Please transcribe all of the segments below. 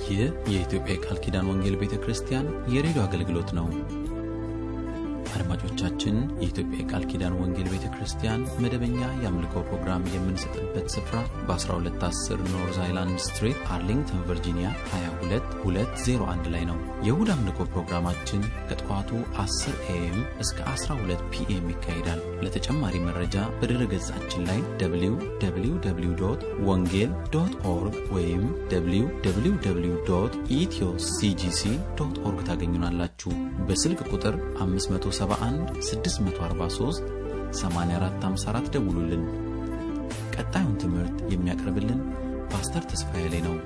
ይህ የኢትዮጵያ የቃል ኪዳን ወንጌል ቤተ ክርስቲያን የሬዲዮ አገልግሎት ነው። አድማጮቻችን፣ የኢትዮጵያ የቃል ኪዳን ወንጌል ቤተ ክርስቲያን መደበኛ የአምልኮ ፕሮግራም የምንሰጥበት ስፍራ በ1210 ኖርዝ አይላንድ ስትሪት አርሊንግተን ቨርጂኒያ 22201 ላይ ነው። የእሁድ አምልኮ ፕሮግራማችን ከጠዋቱ 10 ኤኤም እስከ 12 ፒኤም ይካሄዳል። ለተጨማሪ መረጃ በድረ ገጻችን ላይ www ወንጌል ዶት ኦርግ ወይም www ኢትዮ ሲጂሲ ዶት ኦርግ ታገኙናላችሁ። በስልክ ቁጥር 571 643 8454 ደውሉልን። ቀጣዩን ትምህርት የሚያቀርብልን ፓስተር ተስፋዬ ላይ ነው።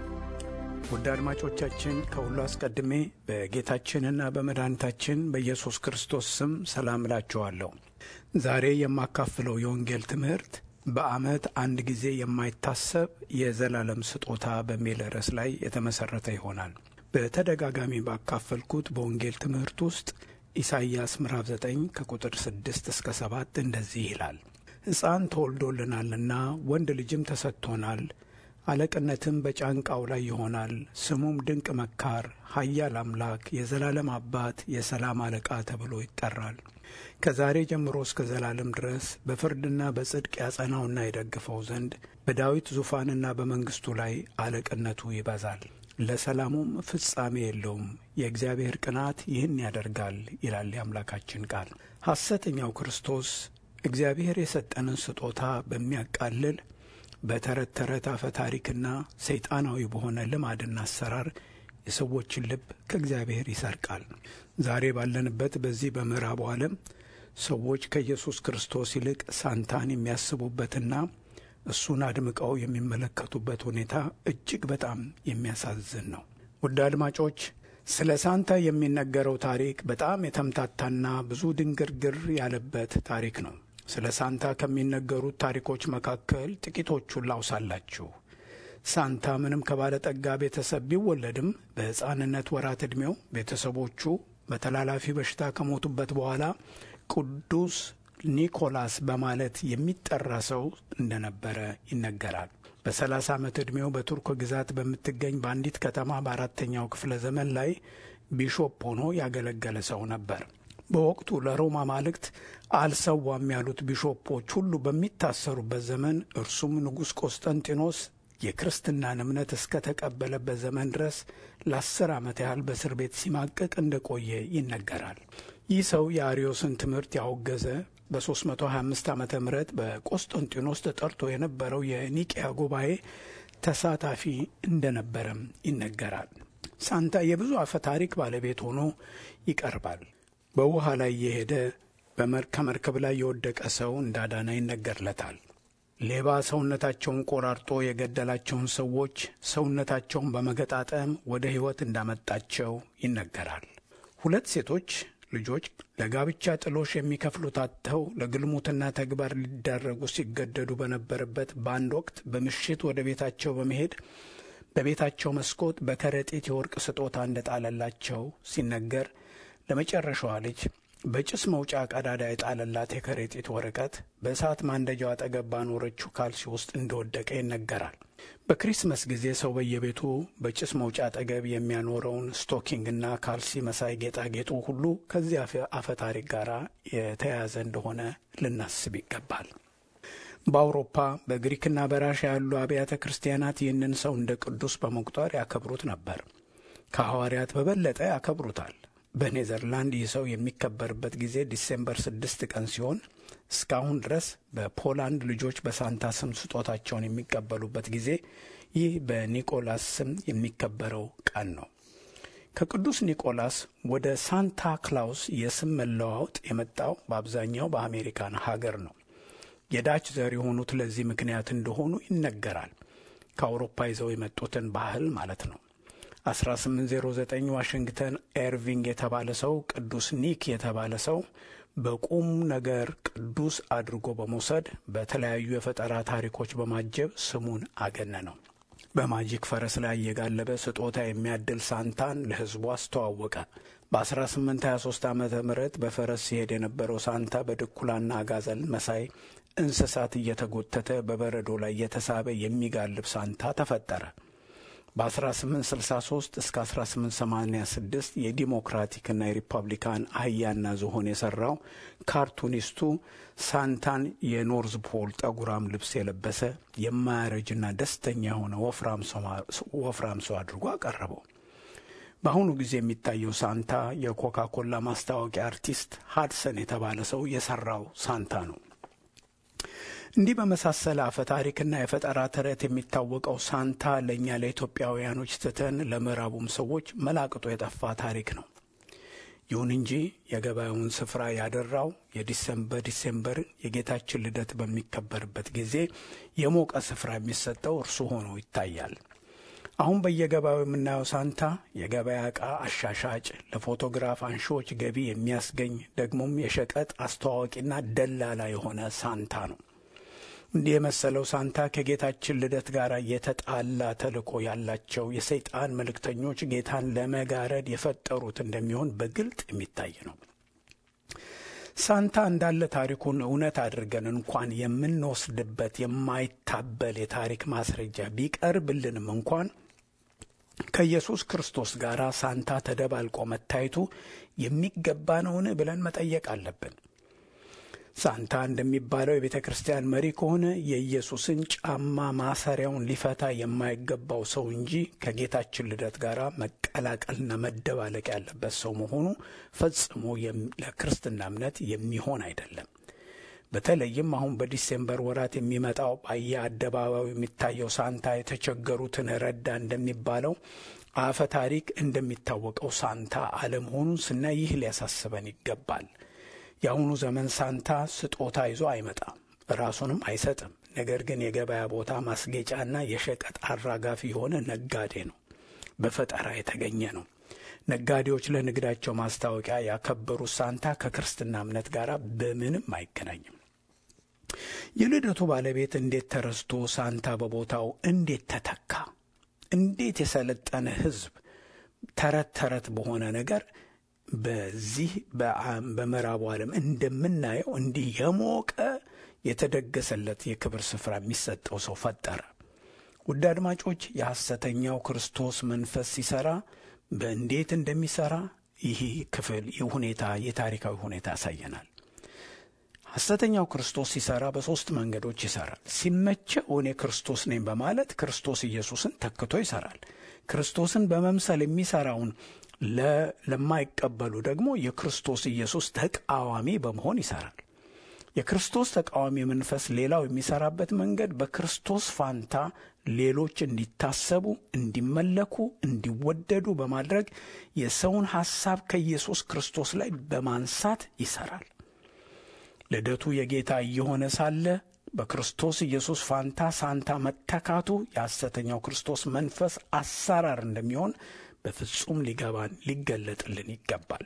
ውድ አድማጮቻችን ከሁሉ አስቀድሜ በጌታችንና በመድኃኒታችን በኢየሱስ ክርስቶስ ስም ሰላም እላችኋለሁ። ዛሬ የማካፍለው የወንጌል ትምህርት በዓመት አንድ ጊዜ የማይታሰብ የዘላለም ስጦታ በሚል ርዕስ ላይ የተመሠረተ ይሆናል። በተደጋጋሚ ባካፈልኩት በወንጌል ትምህርት ውስጥ ኢሳይያስ ምዕራፍ 9 ከቁጥር 6 እስከ 7 እንደዚህ ይላል። ሕፃን ተወልዶልናልና ወንድ ልጅም ተሰጥቶናል አለቅነትም በጫንቃው ላይ ይሆናል። ስሙም ድንቅ መካር፣ ኃያል አምላክ፣ የዘላለም አባት፣ የሰላም አለቃ ተብሎ ይጠራል። ከዛሬ ጀምሮ እስከ ዘላለም ድረስ በፍርድና በጽድቅ ያጸናውና የደግፈው ዘንድ በዳዊት ዙፋንና በመንግሥቱ ላይ አለቅነቱ ይበዛል። ለሰላሙም ፍጻሜ የለውም። የእግዚአብሔር ቅናት ይህን ያደርጋል ይላል የአምላካችን ቃል። ሐሰተኛው ክርስቶስ እግዚአብሔር የሰጠንን ስጦታ በሚያቃልል በተረት ተረት አፈ ታሪክና ሰይጣናዊ በሆነ ልማድና አሰራር የሰዎችን ልብ ከእግዚአብሔር ይሰርቃል። ዛሬ ባለንበት በዚህ በምዕራቡ ዓለም ሰዎች ከኢየሱስ ክርስቶስ ይልቅ ሳንታን የሚያስቡበትና እሱን አድምቀው የሚመለከቱበት ሁኔታ እጅግ በጣም የሚያሳዝን ነው። ውድ አድማጮች፣ ስለ ሳንታ የሚነገረው ታሪክ በጣም የተምታታና ብዙ ድንግርግር ያለበት ታሪክ ነው። ስለ ሳንታ ከሚነገሩት ታሪኮች መካከል ጥቂቶቹን ላውሳላችሁ። ሳንታ ምንም ከባለጠጋ ቤተሰብ ቢወለድም በሕፃንነት ወራት ዕድሜው ቤተሰቦቹ በተላላፊ በሽታ ከሞቱበት በኋላ ቅዱስ ኒኮላስ በማለት የሚጠራ ሰው እንደነበረ ይነገራል። በሰላሳ ዓመት ዕድሜው በቱርክ ግዛት በምትገኝ በአንዲት ከተማ በአራተኛው ክፍለ ዘመን ላይ ቢሾፕ ሆኖ ያገለገለ ሰው ነበር። በወቅቱ ለሮማ ማልክት አልሰዋም ያሉት ቢሾፖች ሁሉ በሚታሰሩበት ዘመን እርሱም ንጉሥ ቆስጠንጢኖስ የክርስትናን እምነት እስከ ተቀበለበት ዘመን ድረስ ለአስር ዓመት ያህል በእስር ቤት ሲማቀቅ እንደቆየ ይነገራል። ይህ ሰው የአርዮስን ትምህርት ያወገዘ በ325 ዓ ም በቆስጠንጢኖስ ተጠርቶ የነበረው የኒቅያ ጉባኤ ተሳታፊ እንደነበረም ይነገራል። ሳንታ የብዙ አፈ ታሪክ ባለቤት ሆኖ ይቀርባል። በውሃ ላይ የሄደ ከመርከብ ላይ የወደቀ ሰው እንዳዳና ይነገርለታል። ሌባ ሰውነታቸውን ቆራርጦ የገደላቸውን ሰዎች ሰውነታቸውን በመገጣጠም ወደ ሕይወት እንዳመጣቸው ይነገራል። ሁለት ሴቶች ልጆች ለጋብቻ ጥሎሽ የሚከፍሉት አጥተው ለግልሙትና ተግባር ሊዳረጉ ሲገደዱ በነበረበት በአንድ ወቅት በምሽት ወደ ቤታቸው በመሄድ በቤታቸው መስኮት በከረጢት የወርቅ ስጦታ እንደጣለላቸው ሲነገር ለመጨረሻዋ ልጅ በጭስ መውጫ ቀዳዳ የጣለላት የከረጢት ወረቀት በእሳት ማንደጃው አጠገብ ባኖረችው ካልሲ ውስጥ እንደወደቀ ይነገራል። በክሪስመስ ጊዜ ሰው በየቤቱ በጭስ መውጫ አጠገብ የሚያኖረውን ስቶኪንግና ካልሲ መሳይ ጌጣጌጡ ሁሉ ከዚህ አፈ ታሪክ ጋር የተያያዘ እንደሆነ ልናስብ ይገባል። በአውሮፓ በግሪክና በራሻ ያሉ አብያተ ክርስቲያናት ይህንን ሰው እንደ ቅዱስ በመቁጠር ያከብሩት ነበር። ከሐዋርያት በበለጠ ያከብሩታል። በኔዘርላንድ ይህ ሰው የሚከበርበት ጊዜ ዲሴምበር ስድስት ቀን ሲሆን እስካሁን ድረስ በፖላንድ ልጆች በሳንታ ስም ስጦታቸውን የሚቀበሉበት ጊዜ ይህ በኒቆላስ ስም የሚከበረው ቀን ነው። ከቅዱስ ኒቆላስ ወደ ሳንታ ክላውስ የስም መለዋወጥ የመጣው በአብዛኛው በአሜሪካን ሀገር ነው። የዳች ዘር የሆኑት ለዚህ ምክንያት እንደሆኑ ይነገራል። ከአውሮፓ ይዘው የመጡትን ባህል ማለት ነው። 1809 ዋሽንግተን ኤርቪንግ የተባለ ሰው ቅዱስ ኒክ የተባለ ሰው በቁም ነገር ቅዱስ አድርጎ በመውሰድ በተለያዩ የፈጠራ ታሪኮች በማጀብ ስሙን አገነነው። በማጂክ ፈረስ ላይ እየጋለበ ስጦታ የሚያድል ሳንታን ለሕዝቡ አስተዋወቀ። በ1823 ዓ ም በፈረስ ሲሄድ የነበረው ሳንታ በድኩላና አጋዘን መሳይ እንስሳት እየተጎተተ በበረዶ ላይ እየተሳበ የሚጋልብ ሳንታ ተፈጠረ። በ1863 እስከ 1886 የዲሞክራቲክና የሪፐብሊካን አህያና ዝሆን የሰራው ካርቱኒስቱ ሳንታን የኖርዝ ፖል ጠጉራም ልብስ የለበሰ የማያረጅና ደስተኛ የሆነ ወፍራም ሰው አድርጎ አቀረበው። በአሁኑ ጊዜ የሚታየው ሳንታ የኮካ ኮላ ማስታወቂያ አርቲስት ሃድሰን የተባለ ሰው የሰራው ሳንታ ነው። እንዲህ በመሳሰለ አፈ ታሪክና የፈጠራ ተረት የሚታወቀው ሳንታ ለእኛ ለኢትዮጵያውያኖች ትተን ለምዕራቡም ሰዎች መላቅጦ የጠፋ ታሪክ ነው። ይሁን እንጂ የገበያውን ስፍራ ያደራው የዲሰምበር ዲሴምበር የጌታችን ልደት በሚከበርበት ጊዜ የሞቀ ስፍራ የሚሰጠው እርሱ ሆኖ ይታያል። አሁን በየገበያው የምናየው ሳንታ የገበያ ዕቃ አሻሻጭ፣ ለፎቶግራፍ አንሺዎች ገቢ የሚያስገኝ ደግሞም የሸቀጥ አስተዋዋቂና ደላላ የሆነ ሳንታ ነው። እንዲህ የመሰለው ሳንታ ከጌታችን ልደት ጋር የተጣላ ተልእኮ ያላቸው የሰይጣን መልእክተኞች ጌታን ለመጋረድ የፈጠሩት እንደሚሆን በግልጥ የሚታይ ነው። ሳንታ እንዳለ ታሪኩን እውነት አድርገን እንኳን የምንወስድበት የማይታበል የታሪክ ማስረጃ ቢቀርብልንም እንኳን ከኢየሱስ ክርስቶስ ጋር ሳንታ ተደባልቆ መታየቱ የሚገባ ነውን ብለን መጠየቅ አለብን። ሳንታ እንደሚባለው የቤተ ክርስቲያን መሪ ከሆነ የኢየሱስን ጫማ ማሰሪያውን ሊፈታ የማይገባው ሰው እንጂ ከጌታችን ልደት ጋር መቀላቀልና መደባለቅ ያለበት ሰው መሆኑ ፈጽሞ ለክርስትና እምነት የሚሆን አይደለም። በተለይም አሁን በዲሴምበር ወራት የሚመጣው በየአደባባዩ የሚታየው ሳንታ የተቸገሩትን ረዳ እንደሚባለው አፈ ታሪክ እንደሚታወቀው ሳንታ አለመሆኑን ስናይ ይህ ሊያሳስበን ይገባል። የአሁኑ ዘመን ሳንታ ስጦታ ይዞ አይመጣም፣ ራሱንም አይሰጥም። ነገር ግን የገበያ ቦታ ማስጌጫና የሸቀጥ አራጋፊ የሆነ ነጋዴ ነው። በፈጠራ የተገኘ ነው። ነጋዴዎች ለንግዳቸው ማስታወቂያ ያከበሩት ሳንታ ከክርስትና እምነት ጋር በምንም አይገናኝም። የልደቱ ባለቤት እንዴት ተረስቶ ሳንታ በቦታው እንዴት ተተካ? እንዴት የሰለጠነ ሕዝብ ተረት ተረት በሆነ ነገር በዚህ በምዕራቡ ዓለም እንደምናየው እንዲህ የሞቀ የተደገሰለት የክብር ስፍራ የሚሰጠው ሰው ፈጠረ። ውድ አድማጮች፣ የሐሰተኛው ክርስቶስ መንፈስ ሲሰራ በእንዴት እንደሚሰራ ይህ ክፍል ይህ ሁኔታ የታሪካዊ ሁኔታ ያሳየናል። ሐሰተኛው ክርስቶስ ሲሰራ በሦስት መንገዶች ይሰራል። ሲመቸው እኔ ክርስቶስ ነኝ በማለት ክርስቶስ ኢየሱስን ተክቶ ይሰራል። ክርስቶስን በመምሰል የሚሰራውን ለማይቀበሉ ደግሞ የክርስቶስ ኢየሱስ ተቃዋሚ በመሆን ይሰራል። የክርስቶስ ተቃዋሚ መንፈስ ሌላው የሚሰራበት መንገድ በክርስቶስ ፋንታ ሌሎች እንዲታሰቡ፣ እንዲመለኩ፣ እንዲወደዱ በማድረግ የሰውን ሐሳብ ከኢየሱስ ክርስቶስ ላይ በማንሳት ይሰራል። ልደቱ የጌታ እየሆነ ሳለ በክርስቶስ ኢየሱስ ፋንታ ሳንታ መተካቱ የሐሰተኛው ክርስቶስ መንፈስ አሰራር እንደሚሆን በፍጹም ሊገባን ሊገለጥልን ይገባል።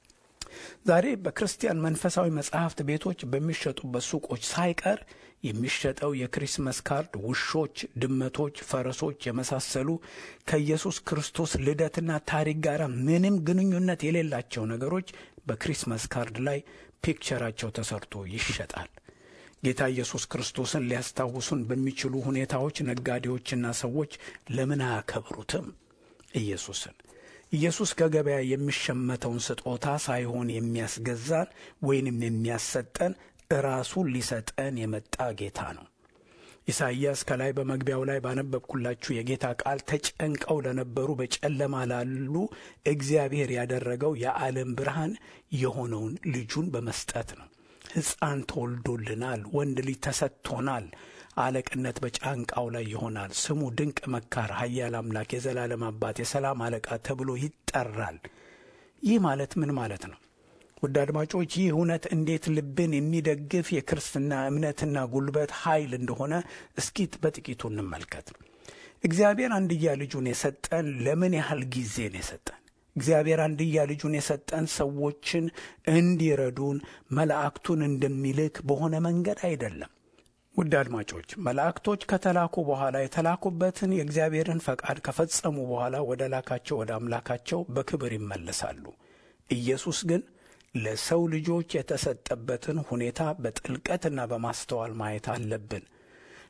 ዛሬ በክርስቲያን መንፈሳዊ መጻሕፍት ቤቶች በሚሸጡበት ሱቆች ሳይቀር የሚሸጠው የክሪስመስ ካርድ ውሾች፣ ድመቶች፣ ፈረሶች የመሳሰሉ ከኢየሱስ ክርስቶስ ልደትና ታሪክ ጋር ምንም ግንኙነት የሌላቸው ነገሮች በክሪስመስ ካርድ ላይ ፒክቸራቸው ተሰርቶ ይሸጣል። ጌታ ኢየሱስ ክርስቶስን ሊያስታውሱን በሚችሉ ሁኔታዎች ነጋዴዎችና ሰዎች ለምን አያከብሩትም? ኢየሱስን ኢየሱስ ከገበያ የሚሸመተውን ስጦታ ሳይሆን የሚያስገዛን ወይንም የሚያሰጠን ራሱን ሊሰጠን የመጣ ጌታ ነው። ኢሳይያስ ከላይ በመግቢያው ላይ ባነበብኩላችሁ የጌታ ቃል ተጨንቀው ለነበሩ በጨለማ ላሉ እግዚአብሔር ያደረገው የዓለም ብርሃን የሆነውን ልጁን በመስጠት ነው። ሕፃን ተወልዶልናል፣ ወንድ ልጅ ተሰጥቶናል፣ አለቅነት በጫንቃው ላይ ይሆናል። ስሙ ድንቅ መካር፣ ኃያል አምላክ፣ የዘላለም አባት፣ የሰላም አለቃ ተብሎ ይጠራል። ይህ ማለት ምን ማለት ነው? ውድ አድማጮች ይህ እውነት እንዴት ልብን የሚደግፍ የክርስትና እምነትና ጉልበት ኃይል እንደሆነ እስኪ በጥቂቱ እንመልከት። እግዚአብሔር አንድያ ልጁን የሰጠን ለምን ያህል ጊዜ ነው የሰጠን? እግዚአብሔር አንድያ ልጁን የሰጠን ሰዎችን እንዲረዱን መላእክቱን እንደሚልክ በሆነ መንገድ አይደለም። ውድ አድማጮች መላእክቶች ከተላኩ በኋላ የተላኩበትን የእግዚአብሔርን ፈቃድ ከፈጸሙ በኋላ ወደ ላካቸው ወደ አምላካቸው በክብር ይመለሳሉ። ኢየሱስ ግን ለሰው ልጆች የተሰጠበትን ሁኔታ በጥልቀትና በማስተዋል ማየት አለብን።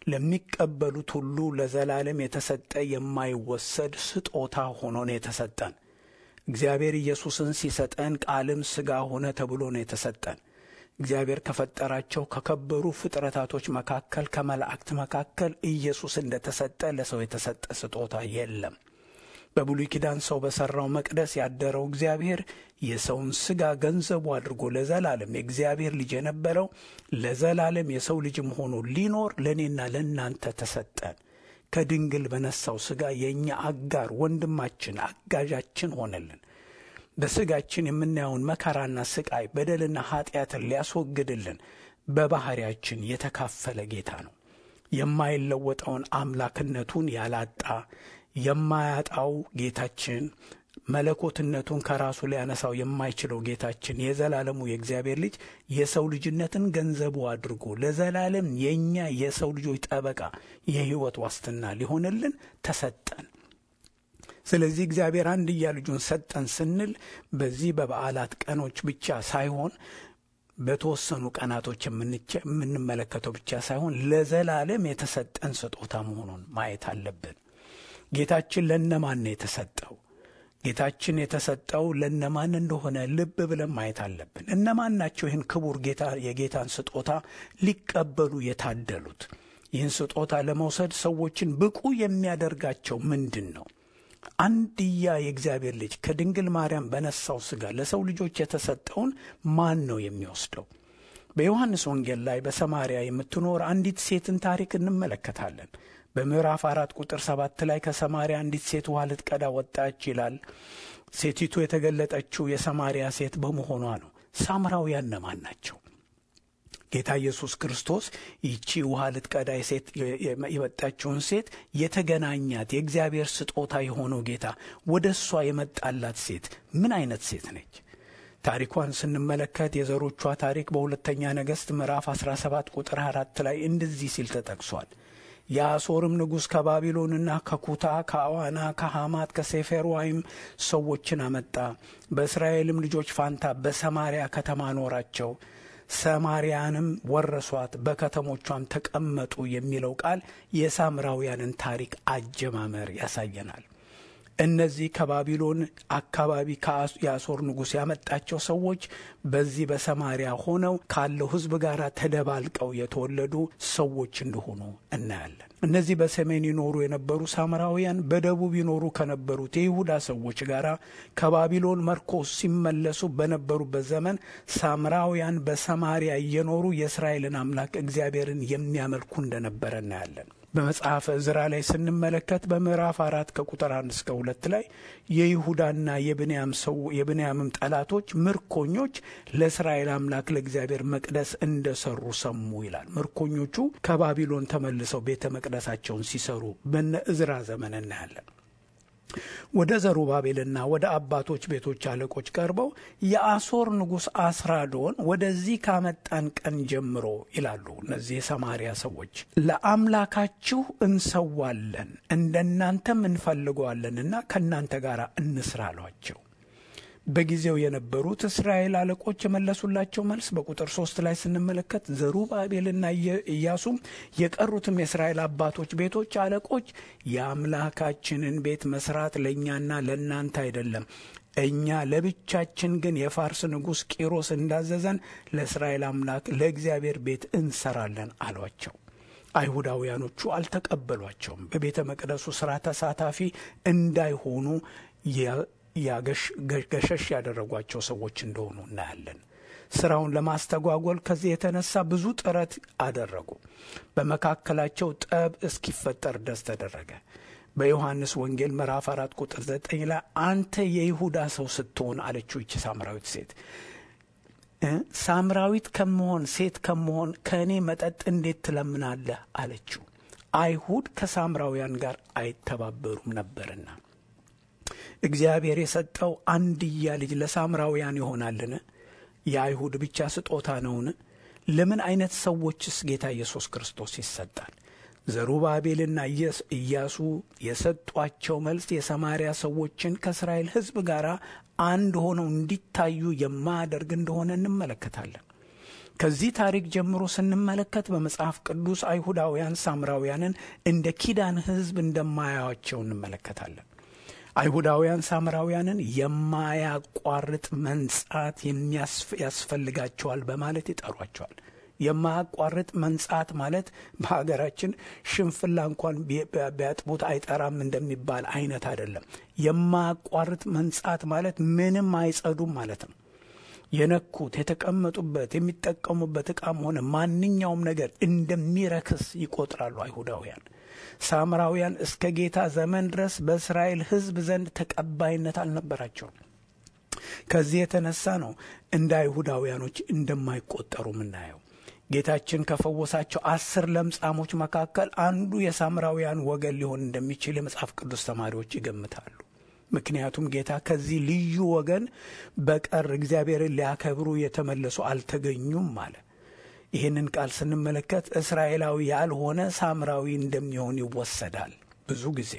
ለሚቀበሉት ሁሉ ለዘላለም የተሰጠ የማይወሰድ ስጦታ ሆኖ ነው የተሰጠን። እግዚአብሔር ኢየሱስን ሲሰጠን ቃልም ሥጋ ሆነ ተብሎ ነው የተሰጠን። እግዚአብሔር ከፈጠራቸው ከከበሩ ፍጥረታቶች መካከል ከመላእክት መካከል ኢየሱስ እንደተሰጠ ለሰው የተሰጠ ስጦታ የለም። በብሉይ ኪዳን ሰው በሠራው መቅደስ ያደረው እግዚአብሔር የሰውን ሥጋ ገንዘቡ አድርጎ ለዘላለም የእግዚአብሔር ልጅ የነበረው ለዘላለም የሰው ልጅም ሆኖ ሊኖር ለእኔና ለእናንተ ተሰጠን። ከድንግል በነሳው ሥጋ የእኛ አጋር ወንድማችን፣ አጋዣችን ሆነልን። በሥጋችን የምናየውን መከራና ስቃይ፣ በደልና ኀጢአትን ሊያስወግድልን በባሕርያችን የተካፈለ ጌታ ነው። የማይለወጠውን አምላክነቱን ያላጣ የማያጣው ጌታችን መለኮትነቱን ከራሱ ሊያነሳው የማይችለው ጌታችን የዘላለሙ የእግዚአብሔር ልጅ የሰው ልጅነትን ገንዘቡ አድርጎ ለዘላለም የእኛ የሰው ልጆች ጠበቃ የሕይወት ዋስትና ሊሆንልን ተሰጠን። ስለዚህ እግዚአብሔር አንድያ ልጁን ሰጠን ስንል በዚህ በበዓላት ቀኖች ብቻ ሳይሆን በተወሰኑ ቀናቶች የምንመለከተው ብቻ ሳይሆን ለዘላለም የተሰጠን ስጦታ መሆኑን ማየት አለብን። ጌታችን ለነማን ነው የተሰጠው? ጌታችን የተሰጠው ለነማን እንደሆነ ልብ ብለን ማየት አለብን። እነማን ናቸው ይህን ክቡር ጌታ የጌታን ስጦታ ሊቀበሉ የታደሉት? ይህን ስጦታ ለመውሰድ ሰዎችን ብቁ የሚያደርጋቸው ምንድን ነው? አንድያ የእግዚአብሔር ልጅ ከድንግል ማርያም በነሳው ሥጋ ለሰው ልጆች የተሰጠውን ማን ነው የሚወስደው? በዮሐንስ ወንጌል ላይ በሰማርያ የምትኖር አንዲት ሴትን ታሪክ እንመለከታለን። በምዕራፍ አራት ቁጥር ሰባት ላይ ከሰማርያ አንዲት ሴት ውሃ ልትቀዳ ወጣች ይላል። ሴቲቱ የተገለጠችው የሰማርያ ሴት በመሆኗ ነው። ሳምራውያን እነማን ናቸው? ጌታ ኢየሱስ ክርስቶስ ይቺ ውሃ ልትቀዳ ሴት የመጣችውን ሴት የተገናኛት የእግዚአብሔር ስጦታ የሆነው ጌታ ወደ እሷ የመጣላት ሴት ምን አይነት ሴት ነች? ታሪኳን ስንመለከት የዘሮቿ ታሪክ በሁለተኛ ነገሥት ምዕራፍ 17 ቁጥር አራት ላይ እንደዚህ ሲል ተጠቅሷል። የአሦርም ንጉሥ ከባቢሎንና ከኩታ ከአዋና ከሐማት ከሴፌርዋይም ሰዎችን አመጣ። በእስራኤልም ልጆች ፋንታ በሰማርያ ከተማ ኖራቸው። ሰማርያንም ወረሷት፣ በከተሞቿም ተቀመጡ የሚለው ቃል የሳምራውያንን ታሪክ አጀማመር ያሳየናል። እነዚህ ከባቢሎን አካባቢ የአሦር ንጉሥ ያመጣቸው ሰዎች በዚህ በሰማርያ ሆነው ካለው ሕዝብ ጋር ተደባልቀው የተወለዱ ሰዎች እንደሆኑ እናያለን። እነዚህ በሰሜን ይኖሩ የነበሩ ሳምራውያን በደቡብ ይኖሩ ከነበሩት የይሁዳ ሰዎች ጋር ከባቢሎን መርኮ ሲመለሱ በነበሩበት ዘመን ሳምራውያን በሰማርያ እየኖሩ የእስራኤልን አምላክ እግዚአብሔርን የሚያመልኩ እንደነበረ እናያለን። በመጽሐፈ ዕዝራ ላይ ስንመለከት በምዕራፍ አራት ከቁጥር አንድ እስከ ሁለት ላይ የይሁዳና የብንያም ሰው የብንያምም ጠላቶች ምርኮኞች ለእስራኤል አምላክ ለእግዚአብሔር መቅደስ እንደሰሩ ሰሙ ይላል። ምርኮኞቹ ከባቢሎን ተመልሰው ቤተ መቅደሳቸውን ሲሰሩ በነ ዕዝራ ዘመን እናያለን። ወደ ዘሩባቤልና ወደ አባቶች ቤቶች አለቆች ቀርበው የአሦር ንጉሥ አስራዶን ወደዚህ ካመጣን ቀን ጀምሮ ይላሉ እነዚህ የሰማርያ ሰዎች ለአምላካችሁ እንሰዋለን እንደናንተም እንፈልገዋለንና ከእናንተ ጋር እንስራ አሏቸው። በጊዜው የነበሩት እስራኤል አለቆች የመለሱላቸው መልስ በቁጥር ሶስት ላይ ስንመለከት ዘሩባቤልና ኢያሱም የቀሩትም የእስራኤል አባቶች ቤቶች አለቆች የአምላካችንን ቤት መስራት ለእኛና ለእናንተ አይደለም፣ እኛ ለብቻችን ግን የፋርስ ንጉሥ ቂሮስ እንዳዘዘን ለእስራኤል አምላክ ለእግዚአብሔር ቤት እንሰራለን አሏቸው። አይሁዳውያኖቹ አልተቀበሏቸውም። በቤተ መቅደሱ ሥራ ተሳታፊ እንዳይሆኑ ገሸሽ ያደረጓቸው ሰዎች እንደሆኑ እናያለን። ስራውን ለማስተጓጎል ከዚህ የተነሳ ብዙ ጥረት አደረጉ። በመካከላቸው ጠብ እስኪፈጠር ድረስ ተደረገ። በዮሐንስ ወንጌል ምዕራፍ አራት ቁጥር ዘጠኝ ላይ አንተ የይሁዳ ሰው ስትሆን አለችው ይቺ ሳምራዊት ሴት ሳምራዊት ከመሆን ሴት ከመሆን ከእኔ መጠጥ እንዴት ትለምናለህ? አለችው። አይሁድ ከሳምራውያን ጋር አይተባበሩም ነበርና እግዚአብሔር የሰጠው አንድያ ልጅ ለሳምራውያን ይሆናልን? የአይሁድ ብቻ ስጦታ ነውን? ለምን አይነት ሰዎችስ ጌታ ኢየሱስ ክርስቶስ ይሰጣል? ዘሩባቤልና ኢያሱ የሰጧቸው መልስ የሰማርያ ሰዎችን ከእስራኤል ሕዝብ ጋር አንድ ሆነው እንዲታዩ የማያደርግ እንደሆነ እንመለከታለን። ከዚህ ታሪክ ጀምሮ ስንመለከት በመጽሐፍ ቅዱስ አይሁዳውያን ሳምራውያንን እንደ ኪዳን ሕዝብ እንደማያዩአቸው እንመለከታለን። አይሁዳውያን ሳምራውያንን የማያቋርጥ መንጻት ያስፈልጋቸዋል በማለት ይጠሯቸዋል። የማያቋርጥ መንጻት ማለት በሀገራችን ሽንፍላ እንኳን ቢያጥቡት አይጠራም እንደሚባል አይነት አይደለም። የማያቋርጥ መንጻት ማለት ምንም አይጸዱም ማለት ነው። የነኩት የተቀመጡበት የሚጠቀሙበት ዕቃም ሆነ ማንኛውም ነገር እንደሚረክስ ይቆጥራሉ አይሁዳውያን። ሳምራውያን እስከ ጌታ ዘመን ድረስ በእስራኤል ሕዝብ ዘንድ ተቀባይነት አልነበራቸውም። ከዚህ የተነሳ ነው እንደ አይሁዳውያኖች እንደማይቆጠሩ የምናየው። ጌታችን ከፈወሳቸው አስር ለምጻሞች መካከል አንዱ የሳምራውያን ወገን ሊሆን እንደሚችል የመጽሐፍ ቅዱስ ተማሪዎች ይገምታሉ። ምክንያቱም ጌታ ከዚህ ልዩ ወገን በቀር እግዚአብሔርን ሊያከብሩ የተመለሱ አልተገኙም አለ። ይህንን ቃል ስንመለከት እስራኤላዊ ያልሆነ ሳምራዊ እንደሚሆን ይወሰዳል። ብዙ ጊዜ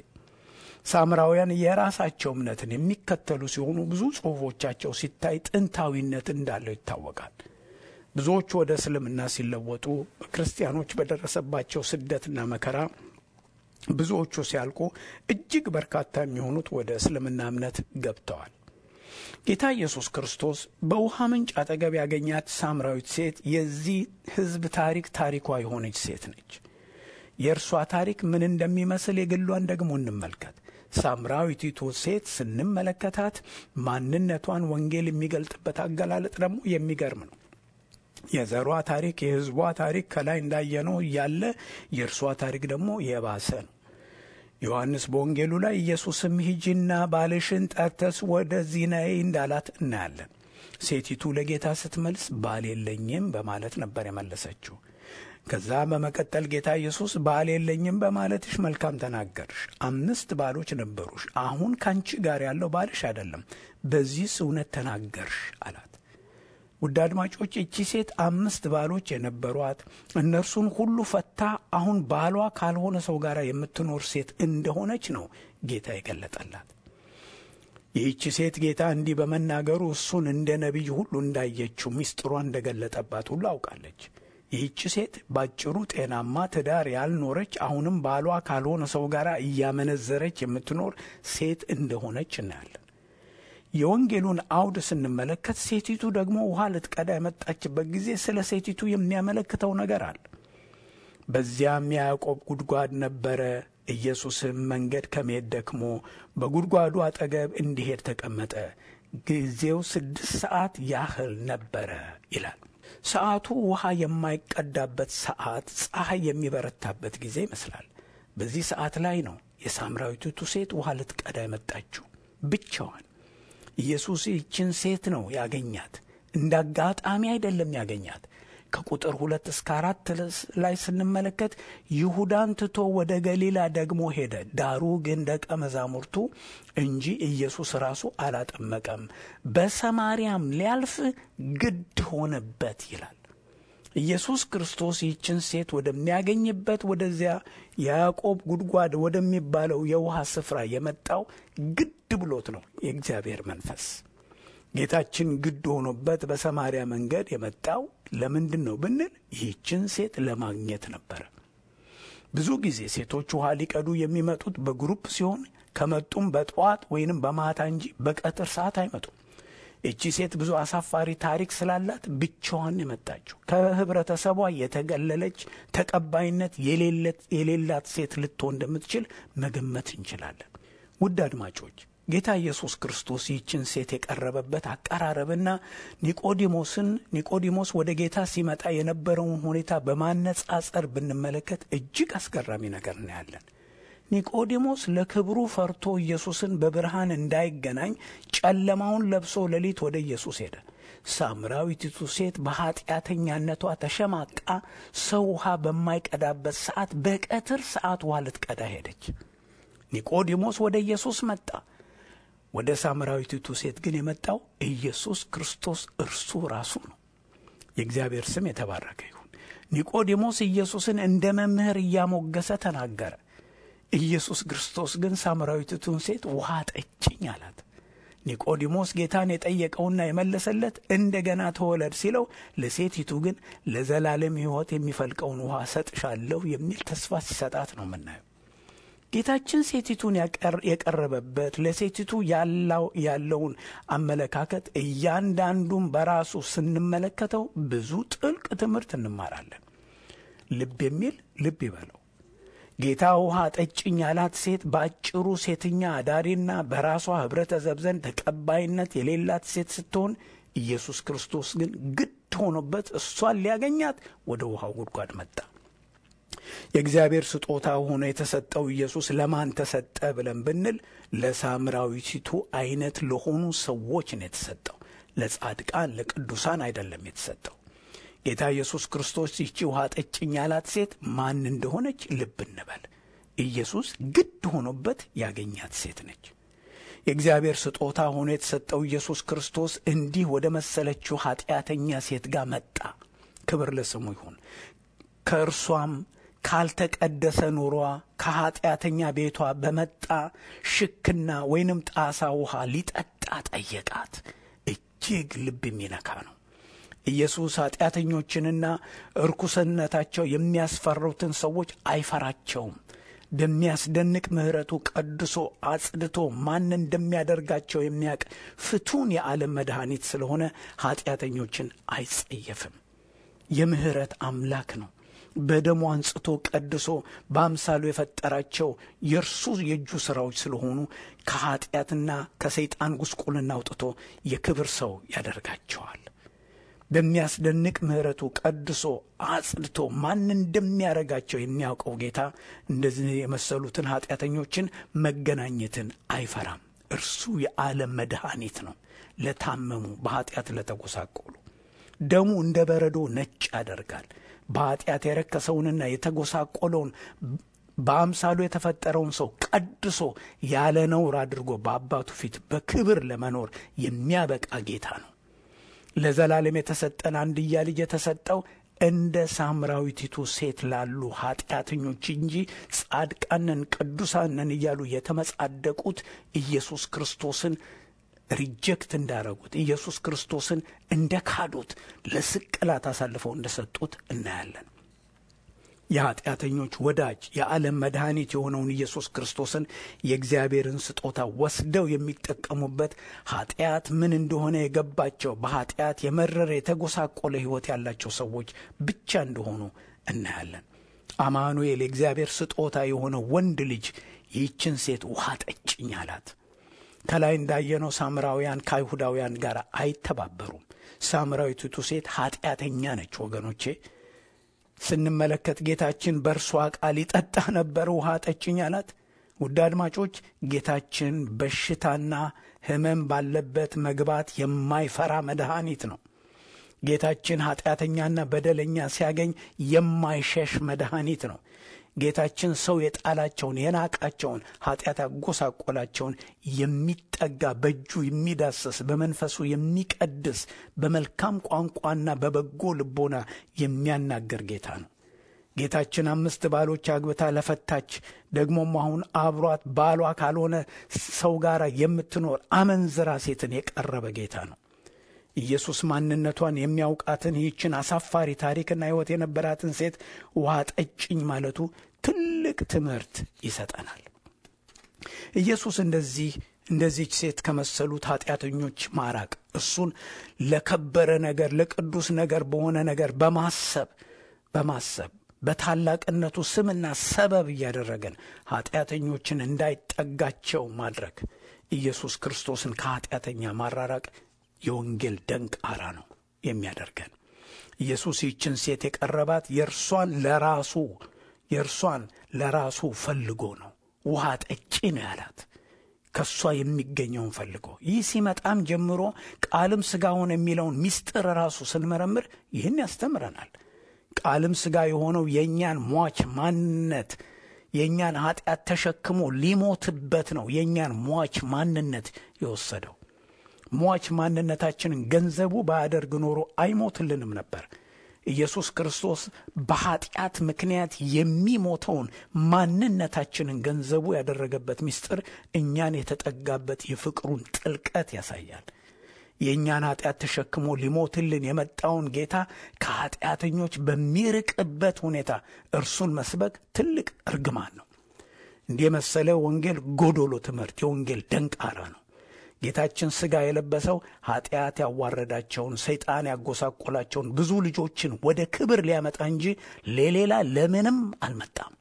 ሳምራውያን የራሳቸው እምነትን የሚከተሉ ሲሆኑ ብዙ ጽሑፎቻቸው ሲታይ ጥንታዊነት እንዳለው ይታወቃል። ብዙዎቹ ወደ እስልምና ሲለወጡ ክርስቲያኖች በደረሰባቸው ስደትና መከራ ብዙዎቹ ሲያልቁ እጅግ በርካታ የሚሆኑት ወደ እስልምና እምነት ገብተዋል። ጌታ ኢየሱስ ክርስቶስ በውሃ ምንጭ አጠገብ ያገኛት ሳምራዊት ሴት የዚህ ሕዝብ ታሪክ ታሪኳ የሆነች ሴት ነች። የእርሷ ታሪክ ምን እንደሚመስል የግሏን ደግሞ እንመልከት። ሳምራዊቲቱ ሴት ስንመለከታት ማንነቷን ወንጌል የሚገልጥበት አገላለጥ ደግሞ የሚገርም ነው። የዘሯ ታሪክ የሕዝቧ ታሪክ ከላይ እንዳየነው እያለ የእርሷ ታሪክ ደግሞ የባሰ ነው። ዮሐንስ በወንጌሉ ላይ ኢየሱስም ሂጂና ባልሽን ጠርተስ ወደዚህ ነይ እንዳላት እናያለን። ሴቲቱ ለጌታ ስትመልስ ባል የለኝም በማለት ነበር የመለሰችው። ከዛ በመቀጠል ጌታ ኢየሱስ ባል የለኝም በማለትሽ መልካም ተናገርሽ፣ አምስት ባሎች ነበሩሽ፣ አሁን ካንቺ ጋር ያለው ባልሽ አይደለም፣ በዚህስ እውነት ተናገርሽ አላት። ውድ አድማጮች እቺ ሴት አምስት ባሎች የነበሯት እነርሱን ሁሉ ፈታ አሁን ባሏ ካልሆነ ሰው ጋር የምትኖር ሴት እንደሆነች ነው ጌታ የገለጠላት። ይህቺ ሴት ጌታ እንዲህ በመናገሩ እሱን እንደ ነቢይ ሁሉ እንዳየችው ሚስጥሯ እንደገለጠባት ሁሉ አውቃለች። ይህቺ ሴት ባጭሩ ጤናማ ትዳር ያልኖረች አሁንም ባሏ ካልሆነ ሰው ጋር እያመነዘረች የምትኖር ሴት እንደሆነች እናያለን። የወንጌሉን አውድ ስንመለከት ሴቲቱ ደግሞ ውሃ ልትቀዳ የመጣችበት ጊዜ ስለ ሴቲቱ የሚያመለክተው ነገር አለ። በዚያም የያዕቆብ ጉድጓድ ነበረ። ኢየሱስም መንገድ ከመሄድ ደክሞ በጉድጓዱ አጠገብ እንዲሄድ ተቀመጠ። ጊዜው ስድስት ሰዓት ያህል ነበረ ይላል። ሰዓቱ ውሃ የማይቀዳበት ሰዓት፣ ፀሐይ የሚበረታበት ጊዜ ይመስላል። በዚህ ሰዓት ላይ ነው የሳምራዊቲቱ ሴት ውሃ ልትቀዳ የመጣችው ብቻዋን። ኢየሱስ ይችን ሴት ነው ያገኛት። እንደ አጋጣሚ አይደለም ያገኛት። ከቁጥር ሁለት እስከ አራት ላይ ስንመለከት ይሁዳን ትቶ ወደ ገሊላ ደግሞ ሄደ። ዳሩ ግን ደቀ መዛሙርቱ እንጂ ኢየሱስ ራሱ አላጠመቀም፣ በሰማርያም ሊያልፍ ግድ ሆነበት ይላል። ኢየሱስ ክርስቶስ ይህችን ሴት ወደሚያገኝበት ወደዚያ የያዕቆብ ጉድጓድ ወደሚባለው የውሃ ስፍራ የመጣው ግድ ብሎት ነው የእግዚአብሔር መንፈስ። ጌታችን ግድ ሆኖበት በሰማርያ መንገድ የመጣው ለምንድን ነው ብንል ይህችን ሴት ለማግኘት ነበረ። ብዙ ጊዜ ሴቶች ውሃ ሊቀዱ የሚመጡት በግሩፕ ሲሆን ከመጡም በጠዋት ወይንም በማታ እንጂ በቀትር ሰዓት አይመጡም። እቺ ሴት ብዙ አሳፋሪ ታሪክ ስላላት ብቻዋን የመጣችው ከህብረተሰቧ የተገለለች ተቀባይነት የሌላት ሴት ልትሆን እንደምትችል መገመት እንችላለን። ውድ አድማጮች ጌታ ኢየሱስ ክርስቶስ ይህችን ሴት የቀረበበት አቀራረብና ኒቆዲሞስን ኒቆዲሞስ ወደ ጌታ ሲመጣ የነበረውን ሁኔታ በማነጻጸር ብንመለከት እጅግ አስገራሚ ነገር እናያለን። ኒቆዲሞስ ለክብሩ ፈርቶ ኢየሱስን በብርሃን እንዳይገናኝ ጨለማውን ለብሶ ሌሊት ወደ ኢየሱስ ሄደ። ሳምራዊቲቱ ሴት በኃጢአተኛነቷ ተሸማቃ ሰው ውሃ በማይቀዳበት ሰዓት በቀትር ሰዓት ውሃ ልትቀዳ ሄደች። ኒቆዲሞስ ወደ ኢየሱስ መጣ። ወደ ሳምራዊቲቱ ሴት ግን የመጣው ኢየሱስ ክርስቶስ እርሱ ራሱ ነው። የእግዚአብሔር ስም የተባረከ ይሁን። ኒቆዲሞስ ኢየሱስን እንደ መምህር እያሞገሰ ተናገረ። ኢየሱስ ክርስቶስ ግን ሳምራዊቲቱን ሴት ውሃ ጠጭኝ አላት። ኒቆዲሞስ ጌታን የጠየቀውና የመለሰለት እንደገና ተወለድ ሲለው፣ ለሴቲቱ ግን ለዘላለም ሕይወት የሚፈልቀውን ውሃ ሰጥሻለሁ የሚል ተስፋ ሲሰጣት ነው የምናየው። ጌታችን ሴቲቱን የቀረበበት ለሴቲቱ ያለውን አመለካከት እያንዳንዱን በራሱ ስንመለከተው ብዙ ጥልቅ ትምህርት እንማራለን። ልብ የሚል ልብ ይበለው። ጌታ ውሃ ጠጭኝ ያላት ሴት በአጭሩ ሴተኛ አዳሪና በራሷ ኅብረተሰብ ዘንድ ተቀባይነት የሌላት ሴት ስትሆን ኢየሱስ ክርስቶስ ግን ግድ ሆኖበት እሷን ሊያገኛት ወደ ውሃው ጉድጓድ መጣ። የእግዚአብሔር ስጦታ ሆኖ የተሰጠው ኢየሱስ ለማን ተሰጠ ብለን ብንል ለሳምራዊቲቱ አይነት ለሆኑ ሰዎች ነው የተሰጠው። ለጻድቃን ለቅዱሳን አይደለም የተሰጠው። ጌታ ኢየሱስ ክርስቶስ ይቺ ውሃ ጠጭኝ ያላት ሴት ማን እንደሆነች ልብ እንበል። ኢየሱስ ግድ ሆኖበት ያገኛት ሴት ነች። የእግዚአብሔር ስጦታ ሆኖ የተሰጠው ኢየሱስ ክርስቶስ እንዲህ ወደ መሰለችው ኀጢአተኛ ሴት ጋር መጣ። ክብር ለስሙ ይሁን። ከእርሷም ካልተቀደሰ ኑሯ ከኀጢአተኛ ቤቷ በመጣ ሽክና ወይንም ጣሳ ውሃ ሊጠጣ ጠየቃት። እጅግ ልብ የሚነካ ነው። ኢየሱስ ኀጢአተኞችንና እርኩስነታቸው የሚያስፈሩትን ሰዎች አይፈራቸውም። በሚያስደንቅ ምሕረቱ ቀድሶ አጽድቶ ማን እንደሚያደርጋቸው የሚያውቅ ፍቱን የዓለም መድኃኒት ስለሆነ ኀጢአተኞችን አይጸየፍም። የምሕረት አምላክ ነው። በደሙ አንጽቶ ቀድሶ በአምሳሉ የፈጠራቸው የእርሱ የእጁ ሥራዎች ስለሆኑ ከኀጢአትና ከሰይጣን ጉስቁልና አውጥቶ የክብር ሰው ያደርጋቸዋል። በሚያስደንቅ ምሕረቱ ቀድሶ አጽድቶ ማን እንደሚያደርጋቸው የሚያውቀው ጌታ እንደዚህ የመሰሉትን ኀጢአተኞችን መገናኘትን አይፈራም። እርሱ የዓለም መድኃኒት ነው። ለታመሙ፣ በኀጢአት ለተጎሳቆሉ ደሙ እንደ በረዶ ነጭ ያደርጋል። በኀጢአት የረከሰውንና የተጎሳቆለውን በአምሳሉ የተፈጠረውን ሰው ቀድሶ ያለ ነውር አድርጎ በአባቱ ፊት በክብር ለመኖር የሚያበቃ ጌታ ነው። ለዘላለም የተሰጠን አንድያ ልጅ የተሰጠው እንደ ሳምራዊቲቱ ሴት ላሉ ኀጢአተኞች እንጂ ጻድቃንን ቅዱሳንን እያሉ የተመጻደቁት ኢየሱስ ክርስቶስን ሪጀክት እንዳረጉት ኢየሱስ ክርስቶስን እንደ ካዱት ለስቅላት አሳልፈው እንደሰጡት እናያለን። የኀጢአተኞች ወዳጅ የዓለም መድኃኒት የሆነውን ኢየሱስ ክርስቶስን የእግዚአብሔርን ስጦታ ወስደው የሚጠቀሙበት ኀጢአት ምን እንደሆነ የገባቸው በኀጢአት የመረረ የተጎሳቆለ ሕይወት ያላቸው ሰዎች ብቻ እንደሆኑ እናያለን። አማኑኤል የእግዚአብሔር ስጦታ የሆነው ወንድ ልጅ ይህችን ሴት ውሃ ጠጭኝ አላት። ከላይ እንዳየነው ሳምራውያን ከአይሁዳውያን ጋር አይተባበሩም። ሳምራዊቲቱ ሴት ኀጢአተኛ ነች ወገኖቼ። ስንመለከት ጌታችን በእርሷ ቃል ይጠጣ ነበር ውሃ ጠጭኝ አላት። ውድ አድማጮች ጌታችን በሽታና ሕመም ባለበት መግባት የማይፈራ መድኃኒት ነው። ጌታችን ኀጢአተኛና በደለኛ ሲያገኝ የማይሸሽ መድኃኒት ነው። ጌታችን ሰው የጣላቸውን የናቃቸውን ኀጢአት ያጎሳቆላቸውን የሚጠጋ በእጁ የሚዳስስ በመንፈሱ የሚቀድስ በመልካም ቋንቋና በበጎ ልቦና የሚያናገር ጌታ ነው። ጌታችን አምስት ባሎች አግብታ ለፈታች ደግሞም አሁን አብሯት ባሏ ካልሆነ ሰው ጋር የምትኖር አመንዝራ ሴትን የቀረበ ጌታ ነው። ኢየሱስ ማንነቷን የሚያውቃትን ይህችን አሳፋሪ ታሪክና ሕይወት የነበራትን ሴት ውሃ ጠጭኝ ማለቱ ትልቅ ትምህርት ይሰጠናል። ኢየሱስ እንደዚህ እንደዚች ሴት ከመሰሉት ኃጢአተኞች ማራቅ እሱን ለከበረ ነገር ለቅዱስ ነገር በሆነ ነገር በማሰብ በማሰብ በታላቅነቱ ስምና ሰበብ እያደረገን ኃጢአተኞችን እንዳይጠጋቸው ማድረግ ኢየሱስ ክርስቶስን ከኃጢአተኛ ማራራቅ የወንጌል ደንቃራ ነው የሚያደርገን። ኢየሱስ ይችን ሴት የቀረባት የእርሷን ለራሱ የእርሷን ለራሱ ፈልጎ ነው። ውሃ ጠጪ ነው ያላት ከእሷ የሚገኘውን ፈልጎ። ይህ ሲመጣም ጀምሮ ቃልም ሥጋ ሆነ የሚለውን ምስጢር ራሱ ስንመረምር ይህን ያስተምረናል። ቃልም ሥጋ የሆነው የእኛን ሟች ማንነት የእኛን ኃጢአት ተሸክሞ ሊሞትበት ነው የእኛን ሟች ማንነት የወሰደው። ሟች ማንነታችንን ገንዘቡ ባያደርግ ኖሮ አይሞትልንም ነበር። ኢየሱስ ክርስቶስ በኃጢአት ምክንያት የሚሞተውን ማንነታችንን ገንዘቡ ያደረገበት ምስጢር እኛን የተጠጋበት የፍቅሩን ጥልቀት ያሳያል። የእኛን ኃጢአት ተሸክሞ ሊሞትልን የመጣውን ጌታ ከኃጢአተኞች በሚርቅበት ሁኔታ እርሱን መስበክ ትልቅ እርግማን ነው። እንዲህ የመሰለ ወንጌል ጎዶሎ ትምህርት፣ የወንጌል ደንቃራ ነው። ጌታችን ሥጋ የለበሰው ኃጢአት ያዋረዳቸውን ሰይጣን ያጎሳቆላቸውን ብዙ ልጆችን ወደ ክብር ሊያመጣ እንጂ ለሌላ ለምንም አልመጣም።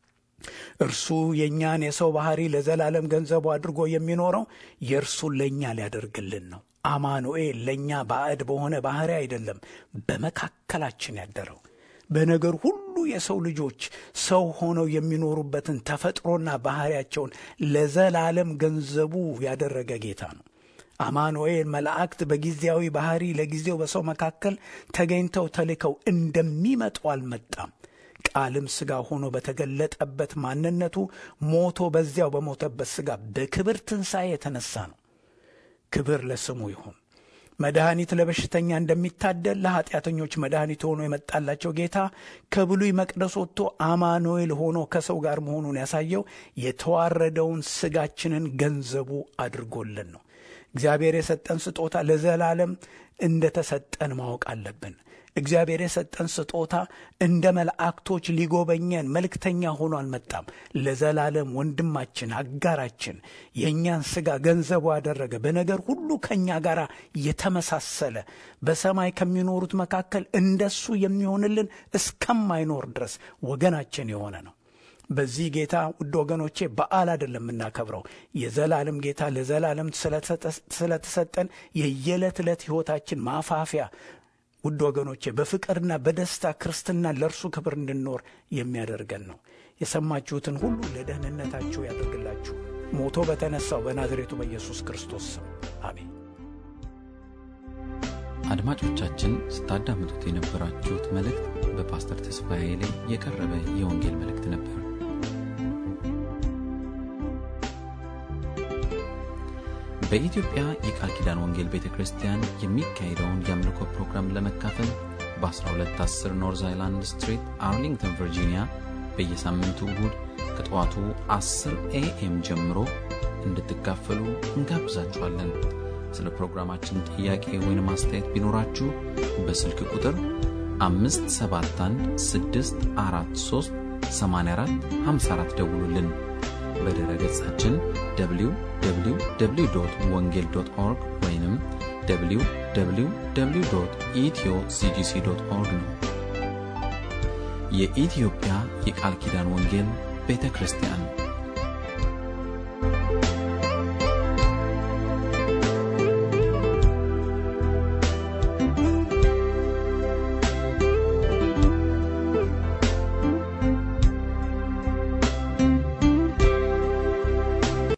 እርሱ የእኛን የሰው ባህሪ ለዘላለም ገንዘቡ አድርጎ የሚኖረው የእርሱን ለእኛ ሊያደርግልን ነው። አማኑኤል ለእኛ ባዕድ በሆነ ባህሪ አይደለም በመካከላችን ያደረው በነገር ሁሉ የሰው ልጆች ሰው ሆነው የሚኖሩበትን ተፈጥሮና ባህሪያቸውን ለዘላለም ገንዘቡ ያደረገ ጌታ ነው። አማኑኤል መላእክት በጊዜያዊ ባህሪ ለጊዜው በሰው መካከል ተገኝተው ተልከው እንደሚመጡ አልመጣም። ቃልም ሥጋ ሆኖ በተገለጠበት ማንነቱ ሞቶ በዚያው በሞተበት ሥጋ በክብር ትንሣኤ የተነሳ ነው። ክብር ለስሙ ይሁን። መድኃኒት ለበሽተኛ እንደሚታደል ለኃጢአተኞች መድኃኒት ሆኖ የመጣላቸው ጌታ ከብሉይ መቅደስ ወጥቶ አማኑኤል ሆኖ ከሰው ጋር መሆኑን ያሳየው የተዋረደውን ሥጋችንን ገንዘቡ አድርጎልን ነው። እግዚአብሔር የሰጠን ስጦታ ለዘላለም እንደተሰጠን ማወቅ አለብን። እግዚአብሔር የሰጠን ስጦታ እንደ መላእክቶች ሊጎበኘን መልእክተኛ ሆኖ አልመጣም። ለዘላለም ወንድማችን፣ አጋራችን፣ የእኛን ሥጋ ገንዘቡ ያደረገ በነገር ሁሉ ከእኛ ጋር የተመሳሰለ በሰማይ ከሚኖሩት መካከል እንደሱ የሚሆንልን እስከማይኖር ድረስ ወገናችን የሆነ ነው። በዚህ ጌታ ውድ ወገኖቼ በዓል አይደለም የምናከብረው። የዘላለም ጌታ ለዘላለም ስለተሰጠን የየዕለት ዕለት ሕይወታችን ማፋፊያ ውድ ወገኖቼ በፍቅርና በደስታ ክርስትና ለእርሱ ክብር እንድንኖር የሚያደርገን ነው። የሰማችሁትን ሁሉ ለደህንነታችሁ ያደርግላችሁ። ሞቶ በተነሳው በናዝሬቱ በኢየሱስ ክርስቶስ ስም አሜን። አድማጮቻችን ስታዳምጡት የነበራችሁት መልእክት በፓስተር ተስፋዬ ላይ የቀረበ የወንጌል መልእክት ነበር። በኢትዮጵያ የቃል ኪዳን ወንጌል ቤተ ክርስቲያን የሚካሄደውን የአምልኮ ፕሮግራም ለመካፈል በ1210 ኖርዝ አይላንድ ስትሪት አርሊንግተን ቨርጂኒያ በየሳምንቱ እሁድ ከጠዋቱ 10 ኤኤም ጀምሮ እንድትካፈሉ እንጋብዛችኋለን። ስለ ፕሮግራማችን ጥያቄ ወይም አስተያየት ቢኖራችሁ በስልክ ቁጥር 571 ደውሉልን። በድረ ገጻችን www ወንጌል ኦርግ ወይም www ኢትዮ ሲጂሲ ኦርግ ነው። የኢትዮጵያ የቃል ኪዳን ወንጌል ቤተ ክርስቲያን